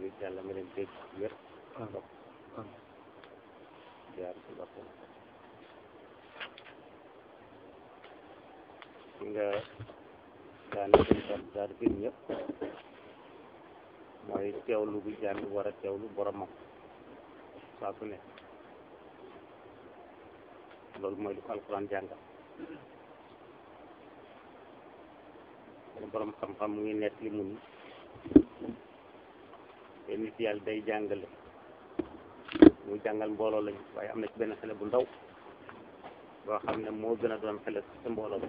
yàlla nga leen dégg wér ndox jaar ci boppam ki nga daane dañ tam daal gën ñëpp mooy teewlu bu jàng war a teewlu boromam saa su ne loolu mooy lu ko alxuraan jàngal borom xam-xam mu ngi nekk li mu ni te nit yàlla day jàngale mu jàngal mbooloo lañu waaye am na ci benn xale bu ndaw boo xam ne moo gën a doon xale sa mbooloo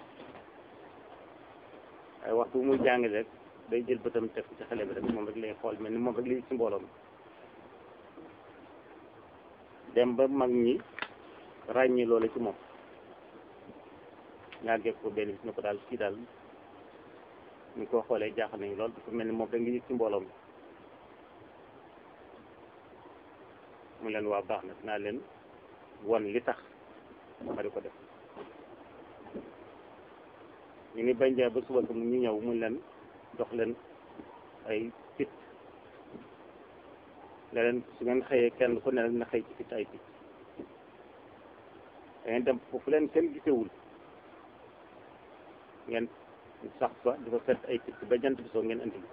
waaye waxtu bu muy jàngale rek day jël bëtam teg ci xale bi rek moom rek lay xool mel ni moom rek lay ci mbooloo mi dem ba mag ñi ràññi loolu ci moom ñaagee ko benn bis ne ko daal kii daal ñu ko xoolee jaaxal nañu lool dafa mel ni moom rek ngi yëg ci mbooloo mi mu leen waa baax na dinaa leen won li tax ma di ko def ñu ni bañ ba suba ko mu ñu ñëw mu leen jox leen ay picc ne leen su ngeen xëyee kenn ku ne rek na xëy ci picc ay picc da ngeen dem foofu leen kenn gisewul ngeen sax fa di fa fett ay picc ba jant bi soo ngeen indi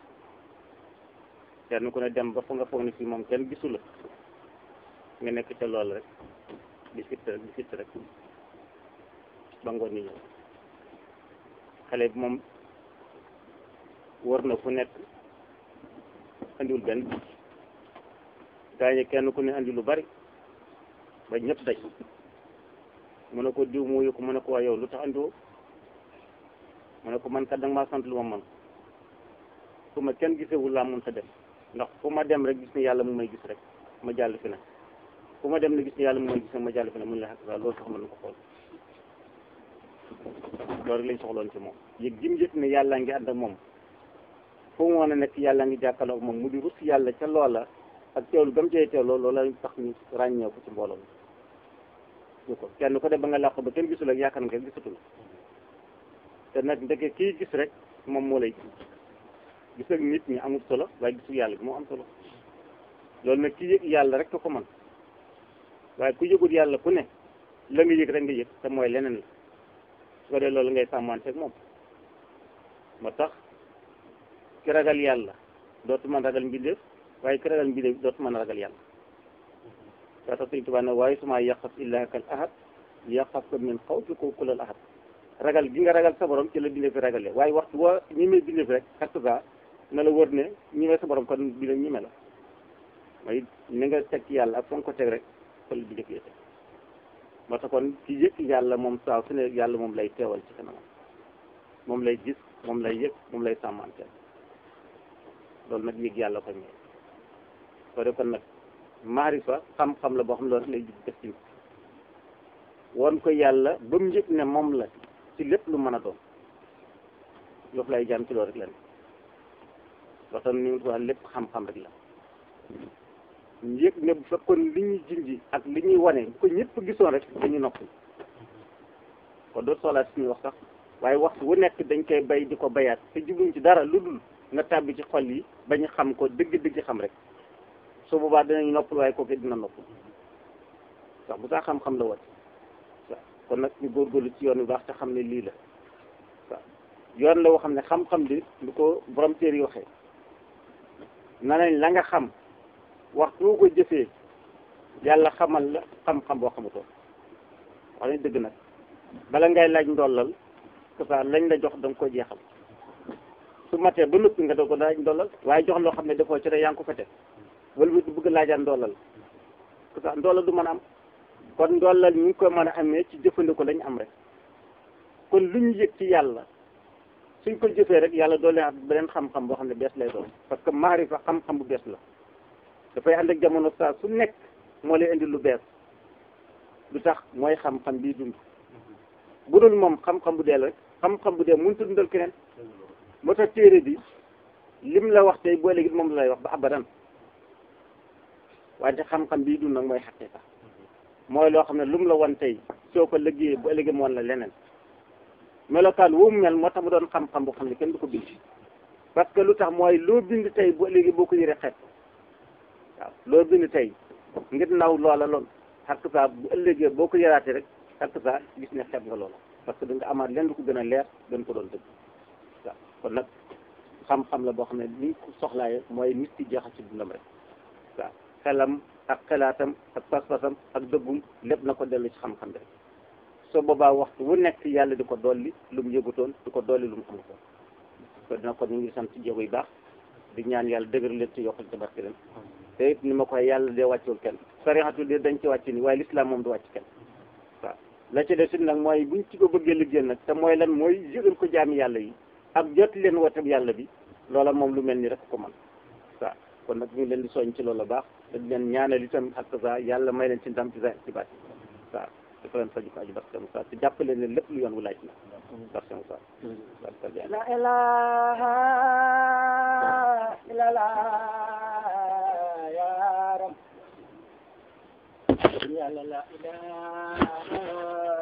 kenn ku ne dem ba fa nga foog ne fii moom kenn gisu la nga nekk ca lool rek di fitt rek di fitt rek ba ngoon ni ñëw xale bi moom wër na fu nekk andiwul benn gaañe kenn ku ne andi lu bari ba ñëpp daj mu ne ko diw mu ko mu ne ko waa yow lu tax andiwoo mu ne ko man kat danga maa sant lu ma mën fu ma kenn gisewul laa mën sa dem ndax fu ma dem rek gis ni yàlla mu may gis rek ma jàll fi ne fu ma dem ne gis ni yàlla mu may gis rek ma jàll fi ne mun la xaq sa loolu tax mën na ko xool loolu rek lañ soxloon ci moom yëg jim yëg ne yàlla ngi ànd ak moom fu mu mën a nekk yàlla ngi jàkkaarloo ak moom mu di rus yàlla ca loola ak teewlu gam cee teewloo loola tax ñu ràññee ko ci mbooloo mi ñu ko kenn ko def ba nga làqu ba kenn gisul ak yaakaar nga gisatul te nag ndeke kii gis rek moom moo lay gis gis ak nit ñi amul solo waaye gisul yàlla bi moo am solo loolu nag ki yëg yàlla rek ko man waaye ku yëgul yàlla ku ne la nga yëg rek nga yëg te mooy leneen la su ko dee loolu ngay sàmmanteeg moom moo tax ki ragal yàlla dootu mën ragal mbindeef waaye ki ragal mbindeef dootu mën ragal yàlla waa tax Sëñ Tuubaa ne waaye suma yaqaf illaa kal ahad yaqaf ko min xawfi ko kulal ahad ragal gi nga ragal sa borom ci la bindee fi ragalee waaye waxtu boo ñi may bindee fi rek xartuga na la wër ne ñi may sa borom kon bi la ñi me la mooy ni nga teg ci yàlla ak fa nga ko teg rek fa la bindee fi teg moo tax kon ki yëg yàlla moom saa su ne yàlla moom lay teewal ci kanamam moom lay gis moom lay yëg moom lay sàmmanteel loolu nag yëg yàlla ko ñëw soo def kon nag maarifa xam-xam la boo xam ne loolu lay def ci woon ko yàlla ba mu yëg ne moom la ci lépp lu mën a doon yof lay jaam ci loolu rek la ne waxtaan ni nga lépp xam-xam rek la yëg ne bu fekkoon li ñuy jinji ak li ñuy wane bu ko ñëpp gisoon rek dañu noppi kon doo soxlaa suñuy wax sax waaye waxtu wu nekk dañ koy bay di ko bayaat te jubluñ ci dara lu dul nga tàbbi ci xol yi bañ xam ko dëgg-dëgg xam rek su boobaa dinañ noppal waaye kooku dina noppal sax bu saa xam-xam la wat kon nag ñu góorgóorlu ci yoon yu baax te xam ne lii la waaw yoon la woo xam ne xam-xam bi lu ko borom téere yi waxee na nañ la nga xam waxtu woo ko jëfee yàlla xamal la xam-xam boo xamutoon wax nañ dëgg nag bala ngay laaj ndollal que ça lañ la jox da nga ko jeexal su matee ba noppi nga doog ko laaj ndollal waaye jox loo xam ne dafoo ci rek yaa ngi ko fete wala bi bëgg laajaan ndollal que ça ndollal du mën a am kon ndollal ñu ngi ko mën a amee ci jëfandikoo lañ am rek kon lu ñu yëg ci yàlla suñ ko jëfee rek yàlla doole at beneen xam-xam boo xam ne bees lay doon parce que maarifa xam-xam bu bees la dafay ànd ak jamono saa su nekk moo lay indi lu bees lu tax mooy xam-xam bii dund bu dul moom xam-xam bu dee la rek xam-xam bu dee mënut a dundal keneen moo tax téere bi lim la wax tey boo léegi moom la lay wax ba abadan wante xam-xam bii dund nag mooy xaqiqa mooy loo xam ne lu mu la wan tey soo ko liggéeyee bu ëllëgee mu wan la leneen melokaan woo mu mel moo tax mu doon xam-xam boo xam ne kenn du ko bind parce que lu tax mooy loo bind tey bu léegi boo ko yëree xeet waaw loo bind tey ngir naw loola lool xakk saa bu ëllëgee boo ko yëraatee rek xakk saa gis ne xeet nga loola parce que da nga amaat leen lu ko gën a leer gën ko doon dëgg waaw kon nag xam-xam la boo xam ne ni ko soxlaaye mooy nit ki jeexal ci dundam rek waaw xelam ak xelaatam ak pas-pasam ak dëggum lépp na ko dellu ci xam-xam bi rek soo boobaa waxtu wu nekk yàlla di ko dolli lu mu yëgutoon di ko dolli lu mu amutoon ko dina ko ñu ngi sant ci jéego yu baax di ñaan yàlla dëgër leen ci yokkal ci barke leen te it ni ma koy yàlla dee wàccul kenn sarixatu de dañ ci wàcc ni waaye l'islam moom du wàcc kenn waaw la ci des it nag mooy buñ ci ko bëggee liggéey nag te mooy lan mooy yëgal ko jaami yàlla yi ak jot leen wooteeb yàlla bi loola moom lu mel ni rek ko man waaw kon nag ñu ngi leen di soñ ci loolu baax te di leen ñaanal itam ak sa yàlla may leen ci ndam ci sa ci baat waaw dafa leen faju ko aju barke Moussa te jàppale leen lépp lu yoon wu laaj na barke Moussa la ilaha illallah ya rab yàlla la ilaha